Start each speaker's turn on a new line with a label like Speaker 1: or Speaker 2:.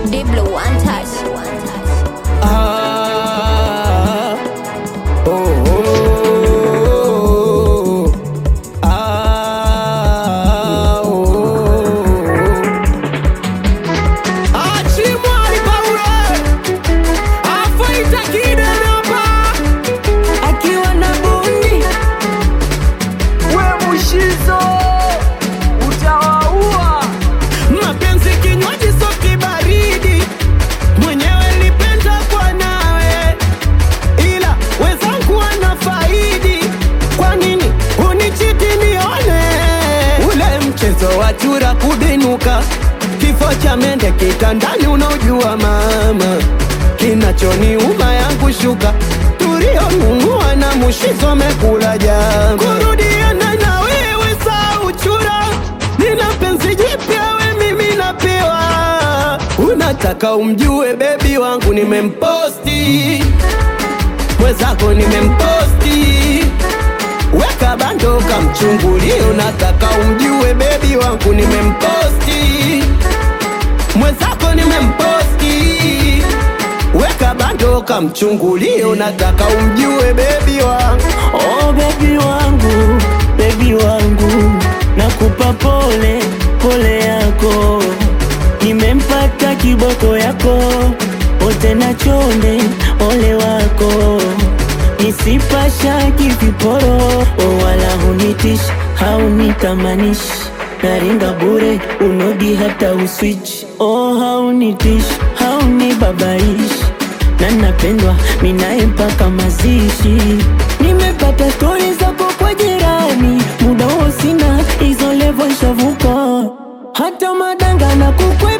Speaker 1: Diblo one touch.
Speaker 2: Ah, oh, oh, ah, oh. Achimwari Paule afaita kidereva akiwa na bundi
Speaker 3: we mushizo utawaua
Speaker 2: mapenzi kinywaji soki baridi mwenyewe lipenda kwa nawe ila wezangu wana faidi kwa nini unichiti nione ule mchezo wa chura kubinuka kifo cha mende kitandani unaojua mama kinachoniuma yangu shuka tulionunua na mushizo mekula jama kurudiana na wewe saa uchura nina penzi jipya we mimi napewa unataka umjue bebi wangu nimemposti mwezako nimemposti weka bando kamchungulie unataka umjue bebi wangu nimemposti mwezako nimemposti weka bando kamchungulie unataka umjue bebi wangu
Speaker 4: Oh bebi wangu, bebi wangu, nakupa pole pole yako, nimempata kiboko yako, ote na chonde ole wako, nisipashaki viporo, oh wala hunitish haunitamanish naringa bure unodi hata uswitch oh haunitish haunibabaish na napendwa minaye mpaka mazishi. Nimepata stori zako kwa jirani, muda huo sina hizo levo shavuka, hata madanga na kukwe